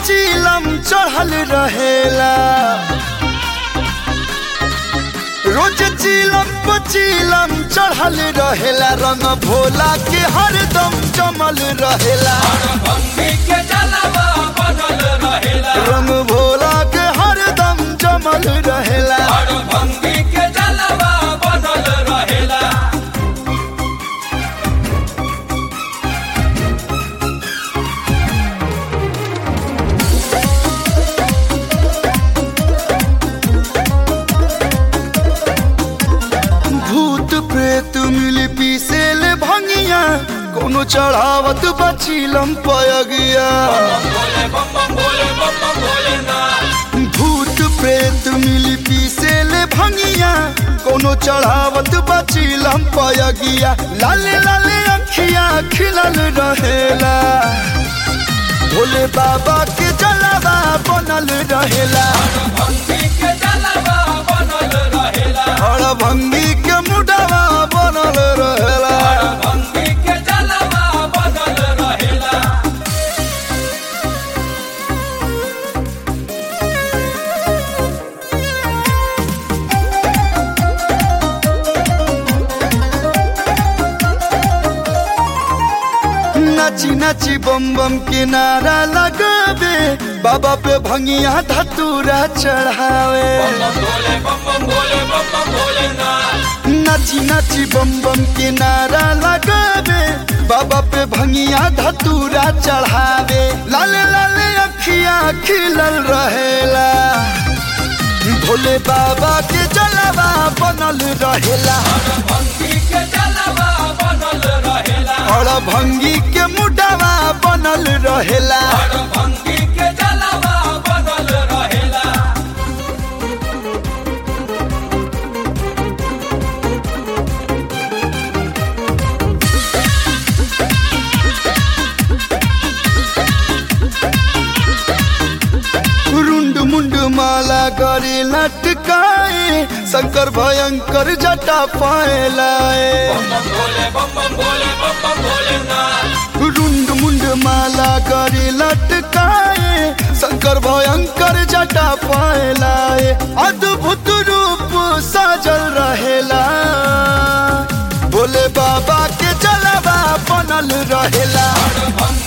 पचीलम चढ़ल रहेला रोज चीलम पचीलम चढ़ल रहेला रंग भोला के हरदम जमल रहेला भंगी के जलवा बनल रहेला रंग भोला के हरदम जमल रहेला और भंगी के जलवा बनल रहेला भूत प्रेत मिल पीसेल भंगिया कोनो चढ़ावत बचीलम पयगिया बोले बम बम बोले बम बम बोले ना भूत प्रेत मिल पीसेल भंगिया कोनो चढ़ावत बचीलम पयगिया लाले लाले अखिया खिलल रहेला भोले बाबा के जलावा बनल रहेला भंगी के जलवा बनल रहेला हर भंगी के मुडवा बनल रहेला भंगी के जलवा बनल रहेला नाची नाची बम बम के नारा लगावे बाबा पे भंगिया धतूरा चढ़ावे बम बोले बम बम बोले बम बम बोले ना नाची नाची बम बम के नारा लगावे बाबा पे भंगिया धतूरा चढ़ावे लाले लाले अखिया खिलल रहेला भोले बाबा के जलवा बनल रहेला भंगी के जलवा बनल रहेला और भंगी के मुडवा बनल रहेला और भंगी के जलवा बनल रहेला रुंड मुंड माला करे लटकाए शंकर भयंकर जटा पाए लाए बम बोले बम बम बोले बम बम बोले ना रुंड मुंड माला करे लटकाए शंकर भयंकर जटा पाए लाए अद्भुत रूप साजल रहेला भोले बाबा के जलवा बनल रहेला भंगी